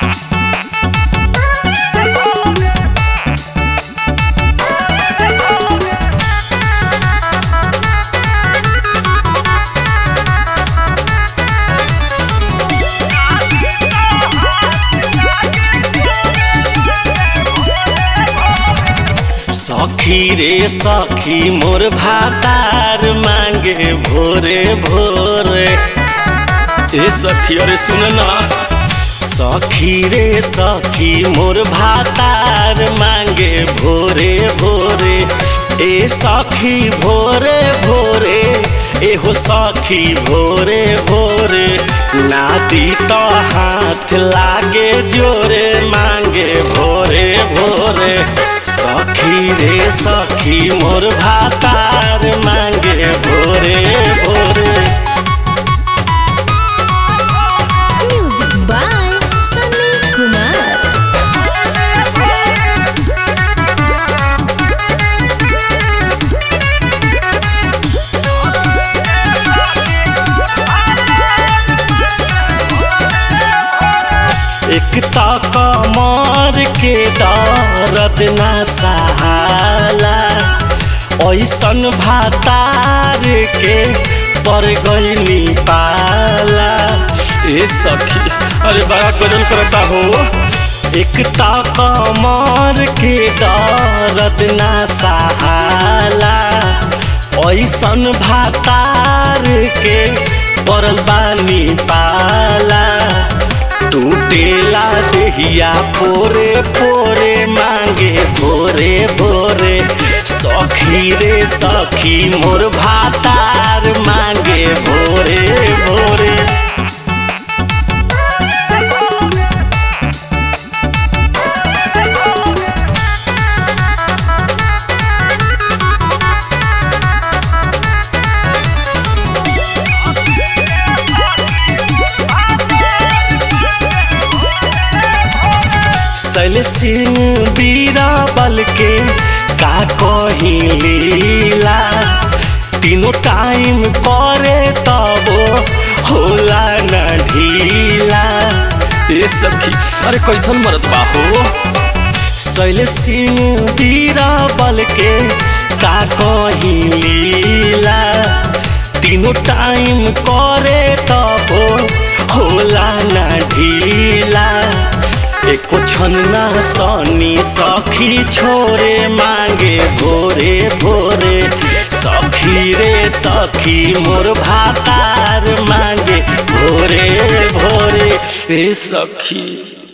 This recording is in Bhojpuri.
सखी रे सखी मोर भातार मांगे भोरे भोरे ए सखी अरे सुन ना सखी रे सखी मोर भातार मांगे भोरे भोरे ए सखी भोरे भोरे एहो सखी भोरे भोरे नादी तो हाथ लागे जोरे मांगे भोरे भोरे सखी रे सखी मोर भातार मांगे भोरे भोरे Music by Sunny Kumar. एक कमर के दर्द ना सहाला ऐसन भातार के पर गईनी पाला ए सखी अरे बड़ा गजल करता हो एक कमर के दर्द ना सहाला ऐसन भातार के पड़ल बानी पाला टूटेला देहिया पोरे पोरे मांगे भोरे भोरे सखी रे सखी मोर भातार मांगे भोरे भोरे सल सिंह बीरा बल के का कही लीला तीनों टाइम करे तबो होला न ढीला ए सखी अरे कैसन मरत बा हो शैल सिंह बीरा बल के का कही लीला तीनों टाइम करे तबो होला न ढीला एको छन ना सनी सखी छोरे मांगे भोरे भोरे सखी रे सखी मोर भातार मांगे भोरे भोरे ए सखी